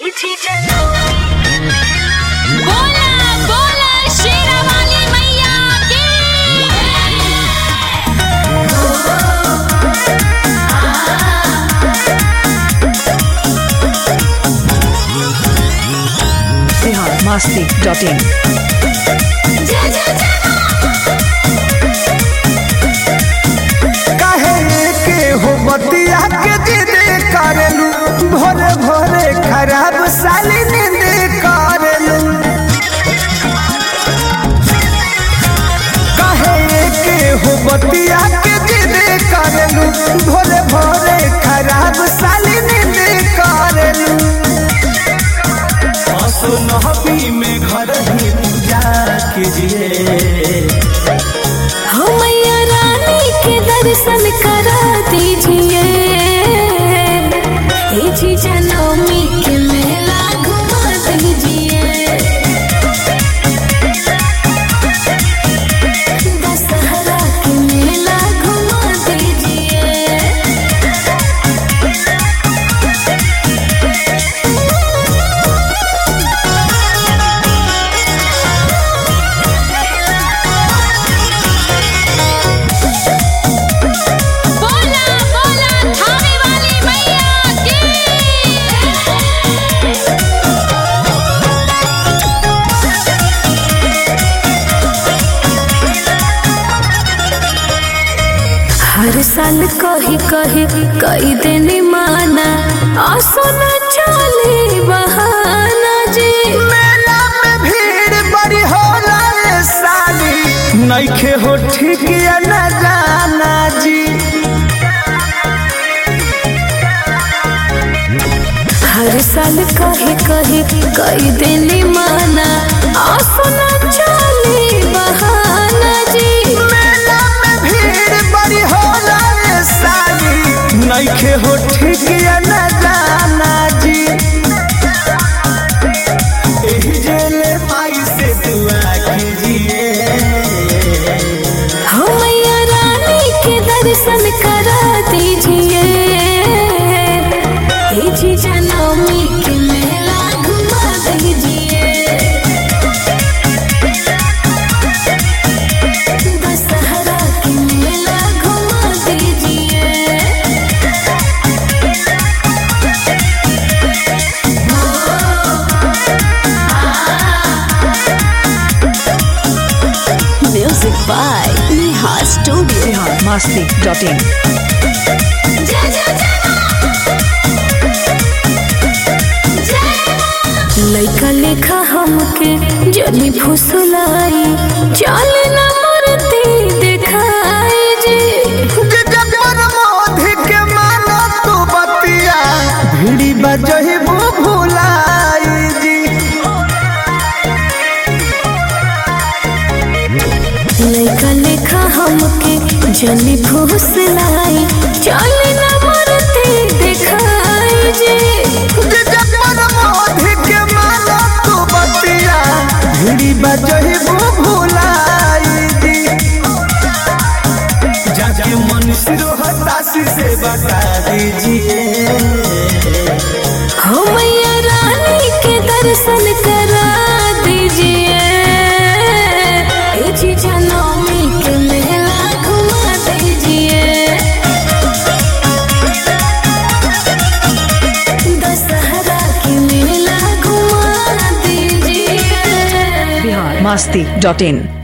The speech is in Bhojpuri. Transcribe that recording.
बोला बोला शेरावाली मैया की biharmasti.in जय जय जय काहे के हो बतिया के जिद करेलू भोरे भोरे खराब साली नींद करेलू काहे के हो बतिया के जिद करेलू भोरे भोरे खराब साली नींद करेलू असुनहबी में घर ही पूजा कीजिए हो मैया रानी के दर्शन करा दीजिए हे जी जनमी के मेला घुमा दीजिए दशहरा के मेला घुमा दीजिए बोला बोला थाने वाली मैया की हर साल कही कही कई दिन माना आसो न चले बहाना जी मेला में भीड़ बड़ी होला रे साली नइखे हो ठीक या न जाना जी हर साल कही कही कई दिन माना आसो न चले बहाना जी मेला में भीड़ बड़ी होला रे साली नइखे हो ठीक या न जाना जी एही जेले माई से दुआ कीजिए हो मैया रानी के दर्शन करा दीजिए हे जी जनमी के मेला घुमा दीजिए दशहरा के मेला घुमा दीजिए music by Neha studio biharmasti.in लैका लेखा हमके जनी फुसलाई चल न मूर्ति दिखाई जी जबर मोधी के मानो तू बतिया भिड़ी बजही भुलाई जी लैका लेखा हमके जनी फुसलाई चल न मूर्ति दिखाई जी जबर मोधी के मानो तू बतिया भिड़ी बजही भुलाई जी जाके मनुष्य हताशी से बता दीजिए हो मैया रानी के दर्शन करा दीजिए ए जी जनमी के मेला घुमा दीजिए दशहरा के मेला घुमा दीजिए biharmasti.in